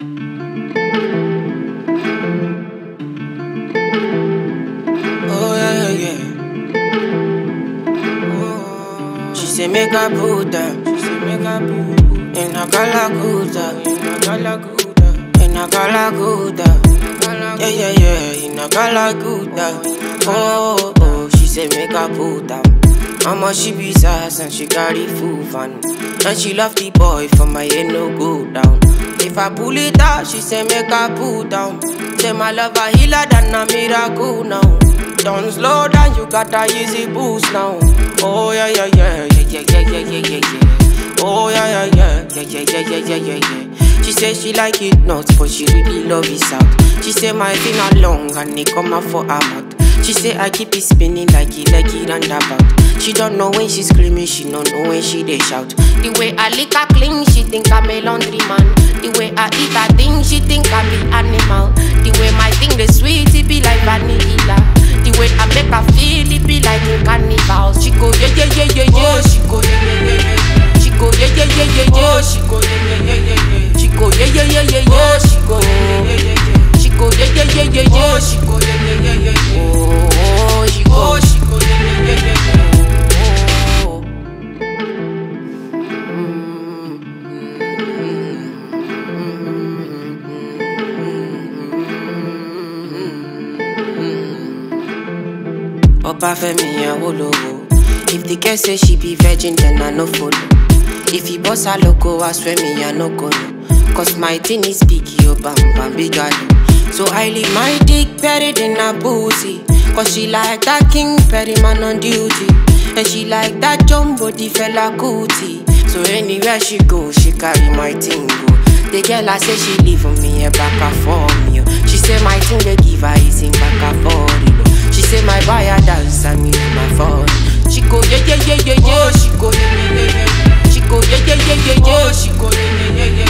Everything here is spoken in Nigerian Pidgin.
Oh yeah, yeah, yeah. She say make I put her. She say make I put in a galaguda, in a galaguda, in a galaguda. Yeah, yeah, yeah, in a galaguda. Oh, oh, she say make I put her. Mama she be sass and she carry full fun. And she love the boy for my head no go down. If I pull it out, she say make I pull down. Say my love a healer than a miracle now. Don't slow down, you got a easy boost now. Oh yeah yeah yeah yeah yeah yeah yeah yeah yeah yeah. Oh yeah yeah yeah yeah yeah yeah yeah yeah yeah yeah. She say she like it nuts, but she really love it out. She say my finger long and it come out for her mouth. She say I keep it spinning like it, like it roundabout. She don't know when she screaming, she don't know when she they shout. The way I lick her clean, she think I'm a laundry man. The way I eat her thing, she think I'm the animal. The way my thing the sweet, it be like vanilla. The way I make her feel, it be like a carnival. She go yeah yeah yeah yeah yeah. She go yeah yeah yeah yeah. She go yeah yeah yeah yeah yeah. She go yeah yeah yeah yeah yeah. She go yeah yeah yeah yeah yeah. She go yeah yeah yeah yeah yeah. She go yeah yeah yeah yeah yeah. She go yeah yeah yeah yeah yeah. Oh, she go. She go yeah yeah yeah yeah yeah. Oh. Oba Femi Awolowo. If the girl say she be virgin, then I no follow. If he boss her loco, I swear me I no go no. Cause my thing is big, yo bam bam big galo. So I leave my dick buried in her booty. Cause she like that king Perry man on duty. And she like that jumbo the fella cootie. So anywhere she go, she carry my thing go. The girl I say she leave for me a back and for me. oh. She say my thing they give her is in back and for it. oh. She say my buyer dance and me with my phone. She go yeah yeah yeah yeah yeah. She go yeah yeah yeah yeah. She go yeah yeah yeah yeah yeah. She go yeah yeah yeah yeah